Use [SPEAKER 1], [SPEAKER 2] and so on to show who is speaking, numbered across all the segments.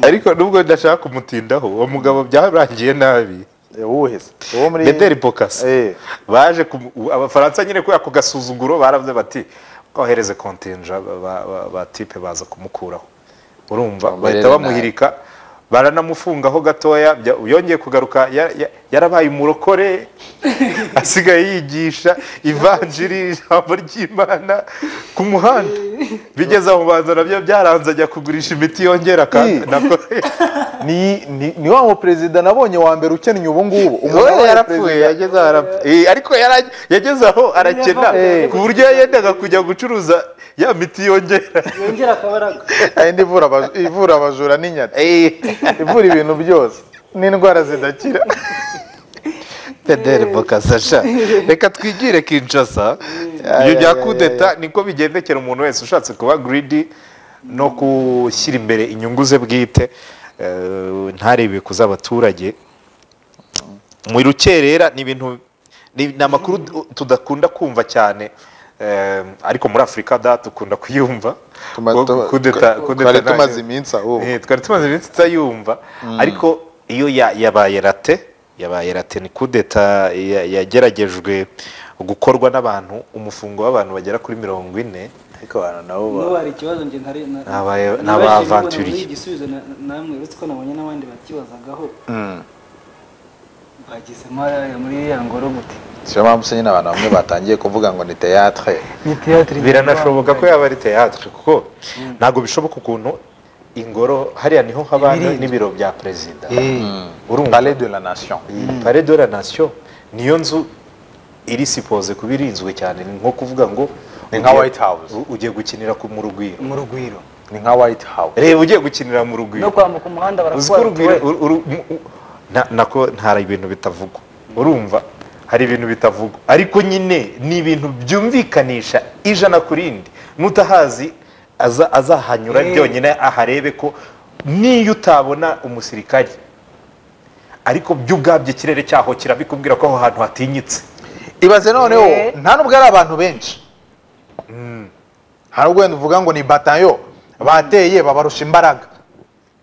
[SPEAKER 1] ariko nubwo ndashaka kumutindaho uwo mugabo byarangiye nabi
[SPEAKER 2] uwuhe se uwo muri
[SPEAKER 1] Bederi Bokasa
[SPEAKER 2] Eh.
[SPEAKER 1] baje ku- abafaransa nyine kubera ako gasuzuguro baravuze bati kohereze kontinja ba- ba- ba- ba tipe baza kumukuraho urumva
[SPEAKER 3] Bamerere
[SPEAKER 1] bahita
[SPEAKER 3] nabi.
[SPEAKER 1] bamuhirika baranamufungaho gatoya bya- yongeye kugaruka ya- ya- yarabaye umurokore asigaye yigisha ivanjiri ijambo ry'imana ku muhanda bigeze aho banza nabyo byaranze ajya kugurisha imiti yongera
[SPEAKER 2] Eh.
[SPEAKER 1] kandi nako
[SPEAKER 2] ni ni- ni wa muperezida nabonye wa mbere ukennye ubu ngubu
[SPEAKER 1] umuntu
[SPEAKER 2] wabaye
[SPEAKER 1] yarapfuye
[SPEAKER 2] perezida.
[SPEAKER 1] yageze aho arapfa Eh, ariko yara- yageze aho arakena
[SPEAKER 2] Eh.
[SPEAKER 1] ku buryo yendaga kujya gucuruza ya miti yongera
[SPEAKER 4] yongera akabaraga
[SPEAKER 2] Hari indi ivura abaj- ivura abajura n'inyata
[SPEAKER 1] Eh,
[SPEAKER 2] ivura ibintu byose n'indwara zidakira
[SPEAKER 1] pederi bokasa sha reka twigire kinshasa ibyo bya kudeta niko bigendekera umuntu wese ushatse kuba giridi no gushyira imbere inyungu ze bwite eh, ntarebe kuza abaturage mu rukerera ni ibintu ni ni amakuru tu- tudakunda kumva cyane eh, ariko muri afurika da dukunda kuyumva
[SPEAKER 2] Tuma-
[SPEAKER 1] Ko
[SPEAKER 2] tuma-
[SPEAKER 1] kudeta-
[SPEAKER 2] twa-
[SPEAKER 1] kudeta
[SPEAKER 2] twari
[SPEAKER 1] nta-
[SPEAKER 2] tumaze iminsi ahubwo.
[SPEAKER 1] Eh, twari tumaze iminsi tutayumva ariko iyo ya- yabaye rate yabaye rate ni kudeta ya- yageragejwe gukorwa n'abantu umufungo w'abantu bagera kuri mirongo ine
[SPEAKER 2] ariko abantu nabo
[SPEAKER 4] n'ubu hari ikibazo njye ntari na-
[SPEAKER 1] N'aba-
[SPEAKER 4] nabashije
[SPEAKER 1] n'abavanturiye.
[SPEAKER 4] kubona muri igisubizo na- namwe uretse ko nabonye n'abandi bakibazagaho bagizemo hariya muri ya ngoro gute
[SPEAKER 2] siyo mpamvu se nyine abantu bamwe batangiye kuvuga ngo ni teatre
[SPEAKER 4] ni théâtre
[SPEAKER 1] biranashoboka ko yaba ari teyatere kuko ntabwo bishoboka ukuntu ingoro hariya niho haba
[SPEAKER 4] Ibirinzwe.
[SPEAKER 1] n'ibiro bya perezida urumva
[SPEAKER 2] palais de la nation
[SPEAKER 1] iyi pare de la nation niyo nzu iri sipoze kuba irinzwe cyane ni nko kuvuga ngo
[SPEAKER 2] Ni nka
[SPEAKER 1] ugiye-
[SPEAKER 2] White House.
[SPEAKER 1] u- ugiye gukinira ku- mu rugwiro
[SPEAKER 4] mu rugwiro
[SPEAKER 2] ni nka white house
[SPEAKER 1] reba ugiye gukinira mu rugwiro
[SPEAKER 4] no kwambuka umuhanda
[SPEAKER 1] uzi ko
[SPEAKER 4] barakubara
[SPEAKER 1] urugwiro
[SPEAKER 4] utuwe
[SPEAKER 1] uru- uru- mu- u- na- nako ntara ibintu bitavugwa urumva hari ibintu bitavugwa ariko nyine ni ibintu byumvikanisha ijana ku rindi n'utahazi aza- azahanyura
[SPEAKER 4] Eh.
[SPEAKER 1] byonyine aharebe ko niyo utabona umusirikari ariko byo ubwabyo ikirere cyaho kirabikubwira ko aho hantu hatinyitse
[SPEAKER 2] ibaze noneho
[SPEAKER 4] Eh.
[SPEAKER 2] nta nubwo ari abantu benshi hari ubwo wenda uvuga ngo ni batayo bateye babarusha imbaraga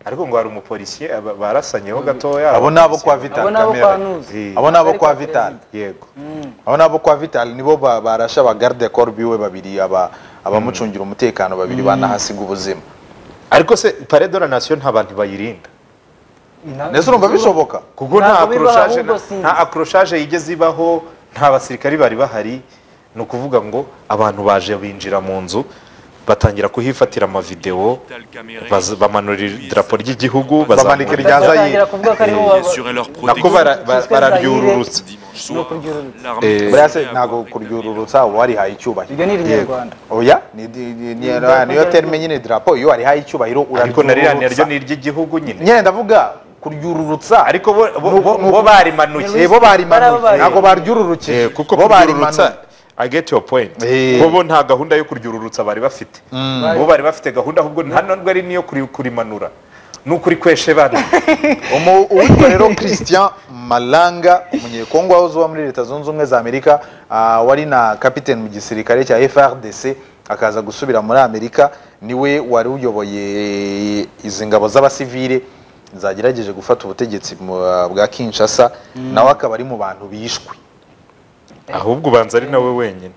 [SPEAKER 1] ariko ngo hari umupolisiye aba- barasanyeho gatoya
[SPEAKER 2] abo ni abo kwa
[SPEAKER 1] abapolisiye-
[SPEAKER 2] vital
[SPEAKER 4] abo nabo
[SPEAKER 2] Kamere.
[SPEAKER 4] kwa nuzi
[SPEAKER 1] Eh.
[SPEAKER 2] abo ni abo
[SPEAKER 4] Bari
[SPEAKER 2] kwa
[SPEAKER 4] kwa
[SPEAKER 2] vital
[SPEAKER 4] perezida.
[SPEAKER 1] yego
[SPEAKER 2] abo ni abo kwa vital nibo ba- barashe abagarde koro biwe babiri aba abamucungira umutekano babiri banahasiga ubuzima
[SPEAKER 1] ariko se pare de la nation nta bantu bayirinda
[SPEAKER 2] ndetse urumva bishoboka
[SPEAKER 1] kuko nta
[SPEAKER 4] Ntabwo bibaho,
[SPEAKER 1] akoroshaje
[SPEAKER 4] ahubwo
[SPEAKER 1] na-
[SPEAKER 4] sinzi.
[SPEAKER 1] nta akoroshaje yigeze ibaho nta basirikari bari bahari ni ukuvuga ngo abantu baje binjira mu nzu batangira kuhifatira amavidewo baza- bamanura idarapo ry'igihugu
[SPEAKER 2] Bamanika
[SPEAKER 1] bazamura-
[SPEAKER 2] irya Zayire.
[SPEAKER 4] batangira kuvuga ko ariho
[SPEAKER 5] assurer leur
[SPEAKER 1] nako
[SPEAKER 5] protection.
[SPEAKER 1] bara- ba-
[SPEAKER 4] Cyiswe
[SPEAKER 1] bararyururutse
[SPEAKER 5] Dimanche
[SPEAKER 4] No
[SPEAKER 5] soir,
[SPEAKER 4] kuryururutsa.
[SPEAKER 5] l'armée
[SPEAKER 1] Eh,
[SPEAKER 5] consulaire
[SPEAKER 2] buriya se ntabwo
[SPEAKER 5] avoir rétabli
[SPEAKER 2] kuryururutsa uba warihaye icyubahiro
[SPEAKER 4] ibyo ni irinyarwanda
[SPEAKER 2] oya ni- ni- ni- ni- niyo terime nyine dirapo iyo warihaye icyubahiro
[SPEAKER 1] ariko naririya naryo
[SPEAKER 2] uraryururutsa
[SPEAKER 1] ni iry'igihugu nyine
[SPEAKER 2] nyine ndavuga kuryururutsa
[SPEAKER 1] ariko bo- bo- bo bo barimanuye
[SPEAKER 2] Eh, bo barimanuye
[SPEAKER 4] Barababariye.
[SPEAKER 2] ntabwo baryururukije
[SPEAKER 1] Eh, kuko
[SPEAKER 2] bo
[SPEAKER 1] kuryururutsa
[SPEAKER 2] barimanuye
[SPEAKER 1] I get your point
[SPEAKER 2] Eh.
[SPEAKER 1] bo bo nta gahunda yo kuryururutsa bari bafite bo bari bafite gahunda ahubwo nta nubwo ari n'iyo kuri- kurimanura ni ukuri kweshe bana
[SPEAKER 2] Umu- uwitwa rero christian malanga umunyekongo wahoze uba muri leta zunze ubumwe za amerika ah, wari na kapiteni mu gisirikare cya frdc akaza gusubira muri amerika niwe wari uyoboye izi ngabo z'abasivire zagerageje gufata ubutegetsi mu- bwa kinshasa nawe akaba ari mu bantu bishwe
[SPEAKER 1] ahubwo ubanza ari nawe wenyine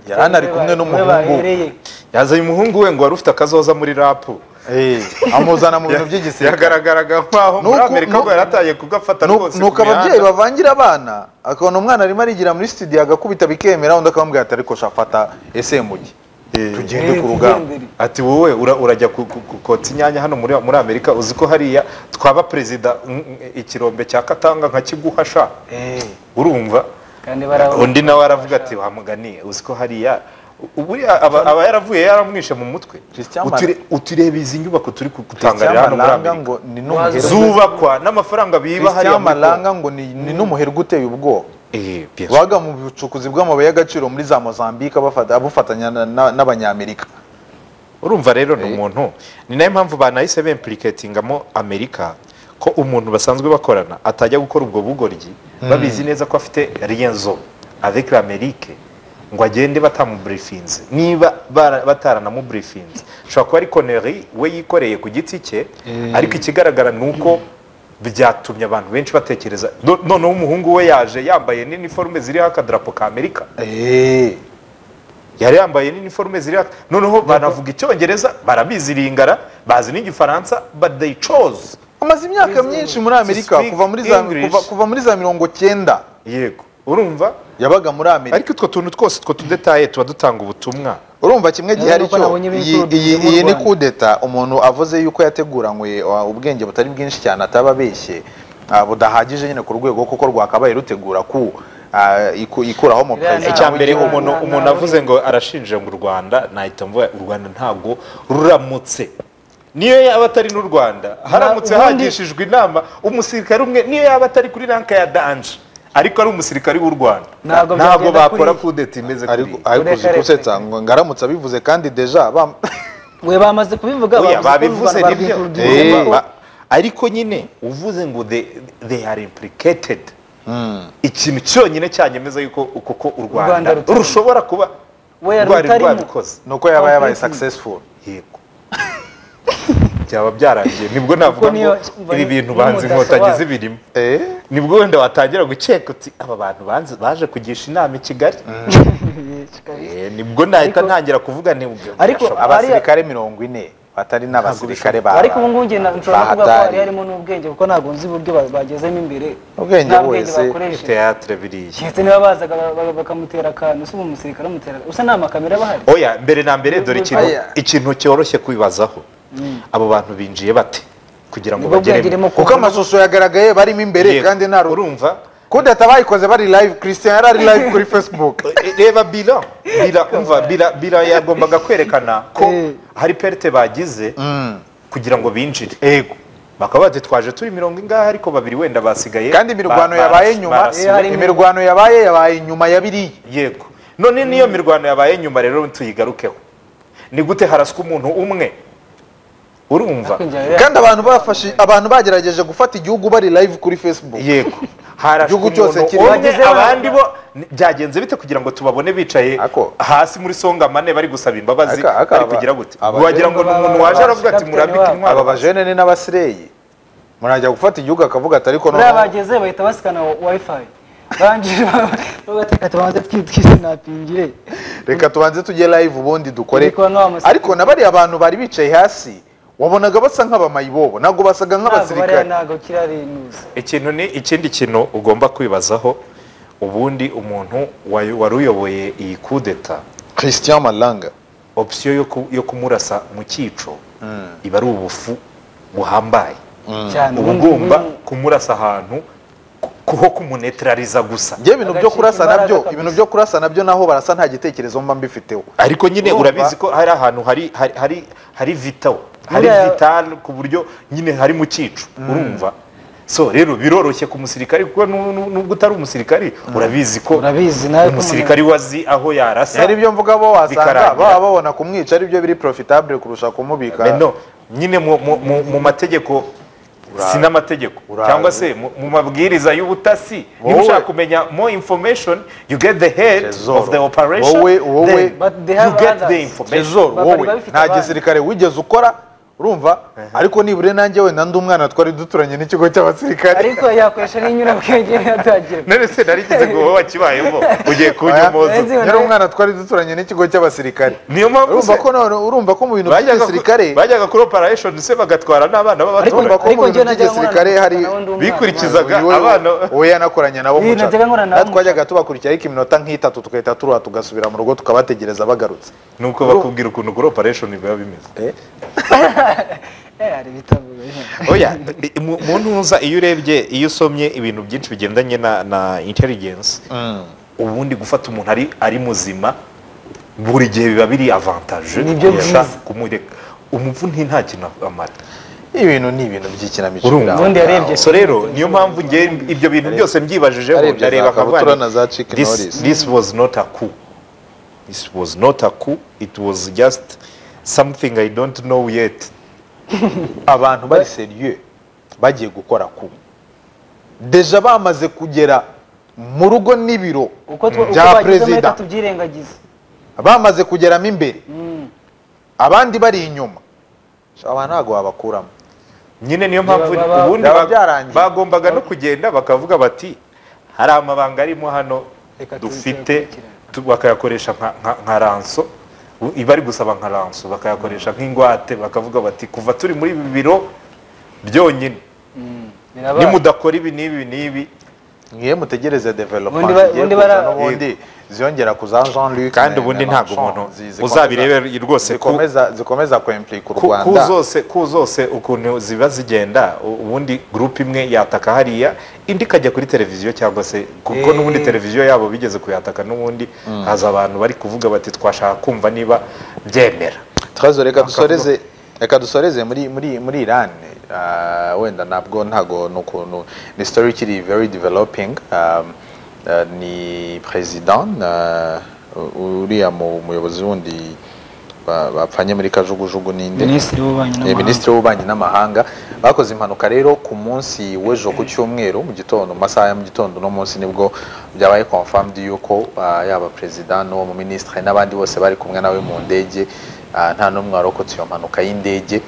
[SPEAKER 2] yari anari kumwe n'umuhungu we.
[SPEAKER 4] bahereye
[SPEAKER 1] yazanye umuhungu we ngo wari ufite akazoza muri rapu
[SPEAKER 2] Eh, amuzana mu bintu by'igisirikare
[SPEAKER 1] yagaragaraga nkaho muri
[SPEAKER 2] Nuko-
[SPEAKER 1] amerika
[SPEAKER 2] nu-
[SPEAKER 1] bwo yarataye kugafata
[SPEAKER 2] Nu-
[SPEAKER 1] rwose ku
[SPEAKER 2] nuko ababyeyi
[SPEAKER 1] mihanda.
[SPEAKER 2] bavangira abana akabona umwana arimo arigira muri studio agakubita bikemera undi akamubwira ati ariko shafata ese mugi tugende ku rugamba
[SPEAKER 4] igendere.
[SPEAKER 1] ati wowe ura- urajya ku- ku- ku- kotsa inyanya hano muri muri amerika uzi ko hariya twaba perezida mm, mm, ikirombe cya katanga nka kiguhasha urumva
[SPEAKER 4] kandi barabona
[SPEAKER 1] undi nawe aravuga ati wamuganiye uzi ko hariya u- buriya aba aba yaravuye yaramwishe mu mutwe
[SPEAKER 2] Christian
[SPEAKER 1] Uture- utureba izi nyubako turi gutangarira hano muri
[SPEAKER 2] malanga
[SPEAKER 1] amerika
[SPEAKER 2] ngo ni n'umuherwe
[SPEAKER 1] zubakwa n'amafaranga biba hariya
[SPEAKER 2] Christian
[SPEAKER 1] muri Congo.
[SPEAKER 2] malanga ngo ni ni n'umuherwe uteye ubwoba
[SPEAKER 1] Eh, bien sûr.
[SPEAKER 2] baga mu bucukuzi bw'amabuye y'agaciro muri za mozambique abafata- abufatanya na- na- n'abanyamerika
[SPEAKER 1] urumva rero ni
[SPEAKER 3] Eh.
[SPEAKER 1] umuntu ni nayo mpamvu banahise bempuriketingamo amerika ko umuntu basanzwe bakorana atajya gukora ubwo bugoryi babizi neza ko afite riyenzo avec l'amérique ngo agende batamuburifinze niba bara- bataranamuburifinze ushobora kuba ari koneri we yikoreye ku giti cye ariko ikigaragara ni uko byatumye abantu benshi batekereza Do- noneho umuhungu we yaje yambaye n'iniforume ziriho akadarapo ka amerika
[SPEAKER 2] Eh,
[SPEAKER 1] yari yambaye n'iniforume ziriho aka- noneho banavuga icyongereza barabizi ringara bazi n'igifaransa but they chose
[SPEAKER 2] amaze imyaka myinshi muri amerika
[SPEAKER 1] speak
[SPEAKER 2] kuva muri za
[SPEAKER 1] English.
[SPEAKER 2] kuva- kuva muri za mirongo cyenda
[SPEAKER 1] yego urumva
[SPEAKER 2] yabaga muri amerika
[SPEAKER 1] ariko utwo tuntu twose two tudetaye tuba dutanga ubutumwa
[SPEAKER 2] urumva kimwe gihe
[SPEAKER 4] Urabona
[SPEAKER 2] ari
[SPEAKER 4] ko
[SPEAKER 2] cyo
[SPEAKER 4] nabonye
[SPEAKER 2] iyi-
[SPEAKER 4] ibintu
[SPEAKER 2] iyi
[SPEAKER 4] bimwe mu
[SPEAKER 2] iyi ni
[SPEAKER 4] Rwanda.
[SPEAKER 2] kudeta umuntu avuze yuko yateguranywe uh, ubwenge butari bwinshi cyane ataba abeshye uh, budahagije nyine ku rwego kuko rwakabaye rutegura ku uh, iku- ikuraho mu
[SPEAKER 4] Iriya
[SPEAKER 2] perezida
[SPEAKER 1] icya
[SPEAKER 4] ntabwo
[SPEAKER 1] mbere
[SPEAKER 4] igira-
[SPEAKER 1] umuntu
[SPEAKER 4] nta-
[SPEAKER 1] umuntu
[SPEAKER 4] nta-
[SPEAKER 1] avuze ngo arashinja ngo u rwanda nahita mvuga u rwanda ntabwo ruramutse niyo yaba atari n'u rwanda haramutse
[SPEAKER 4] ubundi-
[SPEAKER 1] hagishijwe inama umusirikare umwe niyo yaba atari kuri ranka ya danje ariko ari umusirikare w'u rwanda
[SPEAKER 4] Ntabwo
[SPEAKER 1] ntabwo
[SPEAKER 4] byagenda
[SPEAKER 1] bakora
[SPEAKER 4] kuriya.
[SPEAKER 1] kudeta imeze
[SPEAKER 2] ariko
[SPEAKER 1] kuriya
[SPEAKER 2] ariko uzi
[SPEAKER 4] Ureka reka.
[SPEAKER 2] gusetsa ngo ngaramutse abivuze kandi deja bam-
[SPEAKER 4] we bamaze kubivuga
[SPEAKER 1] oya babivuze
[SPEAKER 4] babivuze
[SPEAKER 1] nibyo
[SPEAKER 2] Eh.
[SPEAKER 1] Urumva, ba- ariko nyine uvuze ngo they- they are implicated ikintu cyonyine cyanyemeza yuko koko u rwanda
[SPEAKER 4] Rwanda rutari-
[SPEAKER 1] rushobora kuba
[SPEAKER 4] We yari
[SPEAKER 1] rwari
[SPEAKER 4] rutarimo.
[SPEAKER 1] rwabikoze
[SPEAKER 2] nuko yaba yabaye
[SPEAKER 4] Completely.
[SPEAKER 2] successful
[SPEAKER 1] yego byaba byarangiye nibwo navuga
[SPEAKER 4] Kuko
[SPEAKER 1] ngo
[SPEAKER 4] niyo-
[SPEAKER 1] ibi bintu
[SPEAKER 4] niyo
[SPEAKER 1] banzi
[SPEAKER 4] mudasobwa.
[SPEAKER 1] inkotanyi zibirimo
[SPEAKER 2] eh
[SPEAKER 1] nibwo wenda watangira gukeka uti aba bantu banzi- baje kugisha inama i kigali Eh, nibwo nahita
[SPEAKER 4] Ariko-
[SPEAKER 1] ntangira kuvuga nibwo
[SPEAKER 4] ariko
[SPEAKER 2] abasirikare mirongo ine batari n'abasirikare ba
[SPEAKER 4] ariko ubu ngubu njye na- nshobora no kuvuga ko hari
[SPEAKER 2] bahatari.
[SPEAKER 4] harimo n'ubwenge kuko ntabwo nzi uburyo ba- bagezemo imbere
[SPEAKER 2] Ubwenge
[SPEAKER 4] nta
[SPEAKER 2] wese,
[SPEAKER 4] bakoresheje
[SPEAKER 1] teatire biriya
[SPEAKER 4] keretse niba bazaga ba- ba- bakamutera akantu se umusirikare amutera usa nta makamera aba ahari
[SPEAKER 1] oya mbere na mbere dore ikintu
[SPEAKER 2] Oya.
[SPEAKER 1] ikintu cyoroshye kwibazaho abo bantu binjiye bate kugira ngo
[SPEAKER 4] Nibwo
[SPEAKER 1] bageremo
[SPEAKER 4] byageremo
[SPEAKER 2] kuko amashusho yagaragaye barimo imbere
[SPEAKER 1] Yego.
[SPEAKER 2] kandi nta ru-
[SPEAKER 1] urumva
[SPEAKER 2] kudeta bayikoze bari live christian yari ari live kuri facebook
[SPEAKER 1] Eh, reba bila bila umva bila bila yagombaga kwerekana ko hari perite bagize kugira ngo binjire
[SPEAKER 2] Yego.
[SPEAKER 1] bakaba badutwaje turi mirongo ingahe ariko babiri wenda basigaye
[SPEAKER 2] kandi imirwano
[SPEAKER 1] Ba-
[SPEAKER 2] yabaye
[SPEAKER 1] baras-
[SPEAKER 2] nyuma
[SPEAKER 1] barasiwe.
[SPEAKER 4] Eh, hari-
[SPEAKER 2] imirwano yabaye yabaye nyuma ya biriya
[SPEAKER 1] yego none niyo mirwano yabaye nyuma rero tuyigarukeho ni gute haraswa umuntu umwe urumva
[SPEAKER 4] Ariko njye rero-
[SPEAKER 2] kandi abantu bafashe abantu bagerageje gufata igihugu bari live kuri facebook
[SPEAKER 1] yego harashwe
[SPEAKER 2] Igihugu cyose
[SPEAKER 1] umuntu
[SPEAKER 2] kiriho.
[SPEAKER 1] umwe
[SPEAKER 4] Bageze
[SPEAKER 1] abandi bo ni- byagenze bite kugira ngo tubabone bicaye
[SPEAKER 2] Ako.
[SPEAKER 1] hasi muri songamane bari gusaba imbabazi
[SPEAKER 2] Aka- aka
[SPEAKER 1] bari
[SPEAKER 2] aba-
[SPEAKER 1] kugira gute
[SPEAKER 2] aba-
[SPEAKER 1] wagira ngo ni umuntu waje aravuga ati
[SPEAKER 4] Kapiteni
[SPEAKER 1] murambike
[SPEAKER 4] wabo."
[SPEAKER 1] intwaro
[SPEAKER 2] aba bajene n'abasireyi murajya gufata igihugu akavuga ati ariko
[SPEAKER 4] buriya
[SPEAKER 2] noneho
[SPEAKER 4] bageze bahita basikana wifi barangije bagateka tubanze twisinapingire
[SPEAKER 2] reka tubanze tujye live ubundi dukore
[SPEAKER 4] Ariko na wa musirikare-
[SPEAKER 2] ariko na bariya bantu bari bicaye hasi wabonaga basa nk'abamayibobo ntabwo basaga
[SPEAKER 4] ntabwo bariya
[SPEAKER 2] nk'abasirikare
[SPEAKER 4] ntabwo kirarinuza
[SPEAKER 1] ikintu ni ikindi kintu ugomba kwibazaho ubundi umuntu wayo- wari uyoboye iyi kudeta
[SPEAKER 2] christian malanga
[SPEAKER 1] opsiyo yo ku- yo kumurasa mu cyico iba ari ubufu buhambaye
[SPEAKER 4] cyane
[SPEAKER 1] uba ugomba kumurasa ahantu ku- kuho kumunetrariza gusa
[SPEAKER 2] njye ibintu byo
[SPEAKER 4] Agacika
[SPEAKER 2] kurasa
[SPEAKER 4] imbaraga
[SPEAKER 2] nabyo
[SPEAKER 4] kabisa.
[SPEAKER 2] ibintu byo kurasa nabyo naho barasa nta gitekerezo mba mbifiteho
[SPEAKER 1] ariko nyine
[SPEAKER 2] Urumva?
[SPEAKER 1] urabizi ko hari ahantu hari hari hari hari vital hari
[SPEAKER 4] Buriya-
[SPEAKER 1] vital ku buryo nyine hari mu cyicu urumva so rero biroroshye ku musirikare kuko nu- nu- nubwo utari umusirikare urabizi ko
[SPEAKER 4] urabizi nawe
[SPEAKER 1] umusirikare wazi aho yarasa
[SPEAKER 2] ari byo mvuga bo wasanga
[SPEAKER 1] Bikarangira.
[SPEAKER 2] baba babona kumwica ari byo biri profitable kurusha kumubika
[SPEAKER 1] Beno, nyine mu, mu, mu, mu mategeko sinamategeko
[SPEAKER 2] Urazi.
[SPEAKER 1] cyangwa se mu, mu mabwiriza y'ubutasi niba
[SPEAKER 2] Wowe-
[SPEAKER 1] ushaka kumenya more information you get the head
[SPEAKER 2] Tresor.
[SPEAKER 1] of the operation
[SPEAKER 2] Wowe- wowe-
[SPEAKER 1] then
[SPEAKER 4] But they
[SPEAKER 1] you
[SPEAKER 4] have
[SPEAKER 1] get the
[SPEAKER 4] others.
[SPEAKER 1] information
[SPEAKER 2] Tresor
[SPEAKER 4] Baba bari
[SPEAKER 2] wowe
[SPEAKER 4] babifite
[SPEAKER 2] nta
[SPEAKER 4] abandi.
[SPEAKER 2] gisirikare wigeze ukora urumva ariko nibure nanjye wenda ndi umwana twari duturanye n'ikigo cy'abasirikare
[SPEAKER 4] ariko yakoresha n'inyurabwenge ntiyatagira
[SPEAKER 1] none se narigeze ngo wowe wakibayemo ugiye kunyomoza
[SPEAKER 4] Nzi-
[SPEAKER 2] yari umwana twari duturanye n'ikigo cy'abasirikare
[SPEAKER 1] niyo mpamvu
[SPEAKER 2] urumva
[SPEAKER 1] se
[SPEAKER 2] ko none urumva ko mu bintu
[SPEAKER 1] bajyaga ku-
[SPEAKER 2] by'igisirikare
[SPEAKER 1] bajyaga kuri operation se bagatwara n'abana
[SPEAKER 2] Urumva
[SPEAKER 1] b'abaturage
[SPEAKER 2] ko mu bintu by'igisirikare hari-
[SPEAKER 1] bikurikiza- bajyaga
[SPEAKER 2] Uyu we-
[SPEAKER 1] abana-
[SPEAKER 2] uwo yanakoranye nabo
[SPEAKER 4] Iyi
[SPEAKER 2] muca.
[SPEAKER 4] najyaga nkorana nabo
[SPEAKER 2] natwe twajyaga tubakurikira ariko iminota nk'itatu tugahita turuha tugasubira mu rugo tukabategereza bagarutse
[SPEAKER 1] nuko bakubwira ukuntu kuri operation biba bimeze
[SPEAKER 4] hari ibitabo bihe.
[SPEAKER 1] oya mu mu ntuza iyo urebye iyo usomye ibintu byinshi bigendanye na na intelligence ubundi gufata umuntu ari ari muzima buri gihe biba biri avantage
[SPEAKER 4] Ni byo
[SPEAKER 1] kurusha
[SPEAKER 4] byiza.
[SPEAKER 1] kumureka umuvu nti nta kintu amata
[SPEAKER 2] ibintu ni ibintu by'ikinamico
[SPEAKER 1] urumva
[SPEAKER 2] biraho.
[SPEAKER 4] Ubundi yarebye
[SPEAKER 1] so rero niyo mpamvu njye ibyo bintu byose mbyibajijeho
[SPEAKER 2] yarebye za
[SPEAKER 1] ndareba
[SPEAKER 2] kabutura
[SPEAKER 1] nkavuga
[SPEAKER 2] na za chicken
[SPEAKER 1] this,
[SPEAKER 2] Norris."
[SPEAKER 1] this was not a coup this was not a coup it was just something i don't know yet
[SPEAKER 2] abantu bari seriye bagiye gukora ku deja bamaze kugera mu rugo n'ibiro
[SPEAKER 4] uko twa- uko
[SPEAKER 2] bya
[SPEAKER 4] bagizemo
[SPEAKER 2] perezida
[SPEAKER 4] reka tubyirengagize
[SPEAKER 2] bamaze kugeramo imbere
[SPEAKER 4] Mm.
[SPEAKER 2] abandi bari inyuma Sha, abantu ntabwo wabakuramo
[SPEAKER 1] nyine niyo mpamvu
[SPEAKER 4] Ba- ba-
[SPEAKER 1] ubundi
[SPEAKER 2] byaba
[SPEAKER 1] ba-
[SPEAKER 2] byarangiye.
[SPEAKER 1] bagombaga no kugenda bakavuga bati hari amabanga arimo hano
[SPEAKER 4] Reka
[SPEAKER 1] dufite
[SPEAKER 4] tuyakurikirane."
[SPEAKER 1] tu- bakayakoresha nka- nka- nka ranso u- bari gusaba nka ranso bakayakoresha nk'ingwate bakavuga bati kuva turi muri ibi biro byonyine
[SPEAKER 4] Mm. Birabaye.
[SPEAKER 1] nimudakora ibi n'ibi n'ibi
[SPEAKER 2] mwiye mutegereze
[SPEAKER 4] Ubundi ba-
[SPEAKER 2] development
[SPEAKER 4] ubundi
[SPEAKER 2] igiye
[SPEAKER 4] bara-
[SPEAKER 2] kuza n'ubundi ziyongera ku za Jean Luc
[SPEAKER 1] kandi
[SPEAKER 2] na-
[SPEAKER 1] ubundi
[SPEAKER 2] na
[SPEAKER 1] ntabwo
[SPEAKER 2] Macron,
[SPEAKER 1] umuntu
[SPEAKER 2] zi- zikomeza-
[SPEAKER 1] uzabirebera rwose ku-
[SPEAKER 2] zikomeza zikomeza kwemplika u
[SPEAKER 1] ku ku
[SPEAKER 2] Rwanda
[SPEAKER 1] zose ku zose ukuntu ziba zigenda u- ubundi gurupe imwe yataka hariya indi ikajya kuri televiziyo cyangwa se kuko
[SPEAKER 4] Eh.
[SPEAKER 1] n'ubundi televiziyo yabo bigeze kuyataka n'ubundi haza abantu bari kuvuga bati twashaka kumva niba byemera
[SPEAKER 2] Trezo reka dusoreze reka dusoreze muri muri muri Iran Ah, wenda nabwo ntago nukuntu ni story ikiri very developing Um, eh, ni president ah, u- uriya mu- muyobozi wundi ba- bapfanye muri kajugujugu ninde
[SPEAKER 4] minisitiri w'ububanyi
[SPEAKER 2] Eh,
[SPEAKER 4] n'amahanga
[SPEAKER 2] minisitiri w'ububanyi n'amahanga bakoze impanuka rero ku munsi w'ejo ku cyumweru mu gitondo mu masaha ya mu gitondo uno munsi nibwo byabaye confirmed yuko ah, yaba perezida n'uwo mu minisitiri n'abandi bose bari kumwe nawe mu ndege ah, nta n'umwe warokotse iyo mpanuka y'indege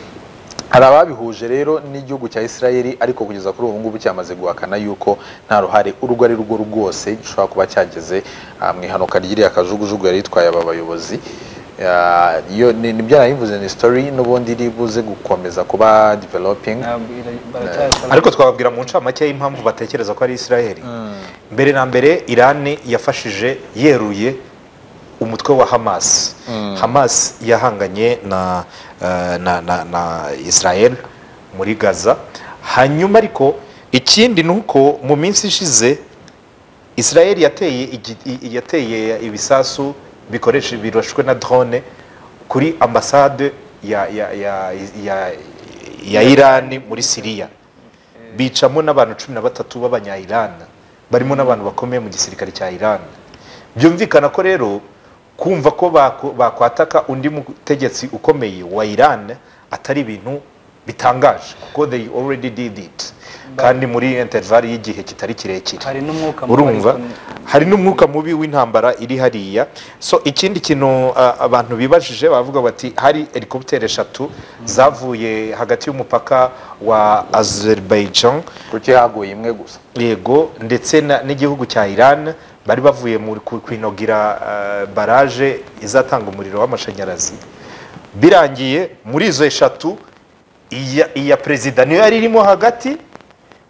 [SPEAKER 2] hari ababihuje rero n'igihugu cya Isirayeli ariko kugeza kuri ubu ngubu cyamaze guhakana yuko nta ruhare urwo ari rwo rwose gishobora kuba cyageze ah, mu ihanuka ry'iriya kajugujugu yari itwaye aba bayobozi Ah, iyo ni ni byarayivuze ni story n'ubundi iri buze gukomeza kuba developing
[SPEAKER 4] Ntabwo ira- baracyakora.
[SPEAKER 1] ariko twababwira mu ncamake y'impamvu batekereza ko ari israheli mbere na mbere irani yafashije yeruye umutwe wa hamas hamas yahanganye na, eh, na, na, na israel muri gaza hanyuma ariko ikindi ni uko mu minsi ishize israel yateye, igi- i- i- yateye ibisasu bikoresha birashwe na drone kuri ambasade ya, ya, ya, ya, ya irani muri siriya bicamo n'abantu cumi na batatu b'abanya-Iran barimo n'abantu bakomeye mu gisirikare cya Iran byumvikana ko rero kumva ko bako- bakwataka undi mutegetsi ukomeye wa Iran atari ibintu bitangaje kuko they already did it kandi muri interval y'igihe kitari kirekire
[SPEAKER 4] hari n'umwuka mubi
[SPEAKER 1] urumva
[SPEAKER 4] ariko-
[SPEAKER 1] hari n'umwuka mubi w'intambara iri hariya so ikindi kintu ah, abantu bibajije bavuga bati hari helikopteri eshatu zavuye hagati y'umupaka wa azerbaijan
[SPEAKER 2] kuki haguye imwe gusa
[SPEAKER 1] yego ndetse na- n'igihugu cya iran bari bavuye mu ku- kwinogira ah, baraje izatanga umuriro w'amashanyarazi birangiye muri izo eshatu iya, iya perezida niyo yari irimo hagati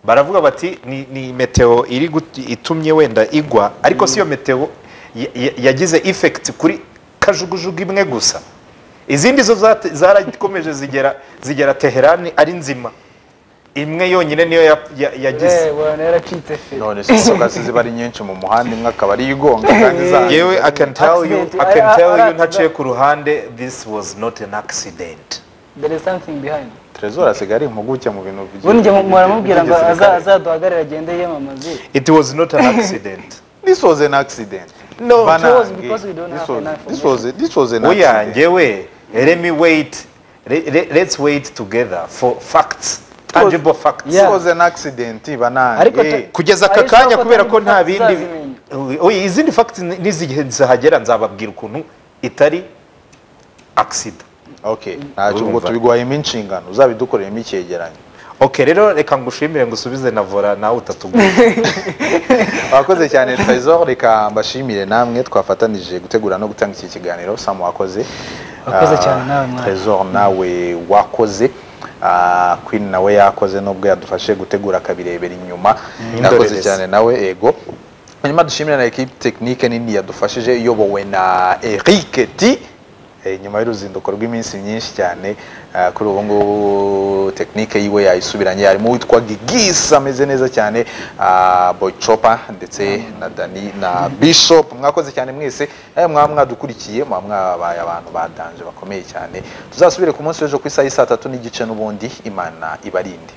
[SPEAKER 1] baravuga bati ni, ni meteo iri gut- itumye wenda igwa ariko si yo meteo ya- ya- yagize effect kuri kajugujugu imwe gusa izindi zo zate- zarakomeje zigera zigera teherani ari nzima imwe yonyine niyo ya- ya- yagize
[SPEAKER 4] Eh, bwana yaracitse fe
[SPEAKER 2] none se isoka zibari nyinshi mu muhanda imwe akaba ari igonga kandi za
[SPEAKER 1] yewe i can tell you
[SPEAKER 4] Accident.
[SPEAKER 1] i can tell
[SPEAKER 4] Ara-
[SPEAKER 1] you
[SPEAKER 4] ara-
[SPEAKER 1] ntaciye ku ruhande this was not an accident
[SPEAKER 4] there is something behind
[SPEAKER 2] Trezor asigaye ari impuguke mu bintu by'i-
[SPEAKER 4] ubundi njye mu- muramubwira ngo
[SPEAKER 2] by'igisirikare.
[SPEAKER 4] aza- azaduhagarare agende yiyamamaze
[SPEAKER 1] it was not an accident
[SPEAKER 2] This was an accident.
[SPEAKER 1] No,
[SPEAKER 2] Banange.
[SPEAKER 4] it was because we don't
[SPEAKER 2] This
[SPEAKER 4] have
[SPEAKER 2] was-
[SPEAKER 4] enough
[SPEAKER 2] This was, a- this was an
[SPEAKER 1] oya
[SPEAKER 2] accident.
[SPEAKER 1] njyewe let me wait le- le- let's wait together for facts tangible facts
[SPEAKER 2] This
[SPEAKER 4] Yeah.
[SPEAKER 2] was an accident, banange.
[SPEAKER 4] Ariko ta-
[SPEAKER 1] kugeza aka
[SPEAKER 4] Ariko
[SPEAKER 1] kanya
[SPEAKER 4] ko
[SPEAKER 1] kubera ko
[SPEAKER 4] atari
[SPEAKER 1] nta
[SPEAKER 4] facts
[SPEAKER 1] bindi oya izindi facts n'izihe zihagera nzababwira ukuntu itari accident
[SPEAKER 2] Okay, ntacyo ubwo
[SPEAKER 1] Urumva.
[SPEAKER 2] tubigwayemo inshingano, uzabidukoreyemo icyegeranyo.
[SPEAKER 1] ok rero reka ngushimire ngusubize na vora nawe utatugura
[SPEAKER 2] Wakoze cyane Trezor, reka mbashimire namwe twafatanije gutegura no gutanga iki kiganiro, Sam wakoze.
[SPEAKER 4] Wakoze
[SPEAKER 2] Ah,
[SPEAKER 4] cyane nawe mwana.
[SPEAKER 2] Trezor nawe wakoze. Ah, Queen nawe yakoze nubwo yadufashe gutegura akabirebera inyuma. Nakoze
[SPEAKER 1] Indorerezi.
[SPEAKER 2] cyane nawe ego. Hanyuma dushimire na equipe technique nini yadufashije iyobowe na Eric T. Eh, nyuma y'uruzinduko rw'iminsi myinshi cyane ah, kuri ubu ngubu tekinike yiwe yayisubiranye harimo uwitwa gigisi ameze neza cyane ah, boy chopa ndetse na dani na bishop mwakoze cyane mwese nawe mwaba mwadukurikiye mwaba mwabaye abantu badanje bakomeye cyane tuzasubire ku munsi w'ejo ku isaha y'i saa tatu n'igice n'ubundi imana ibarinde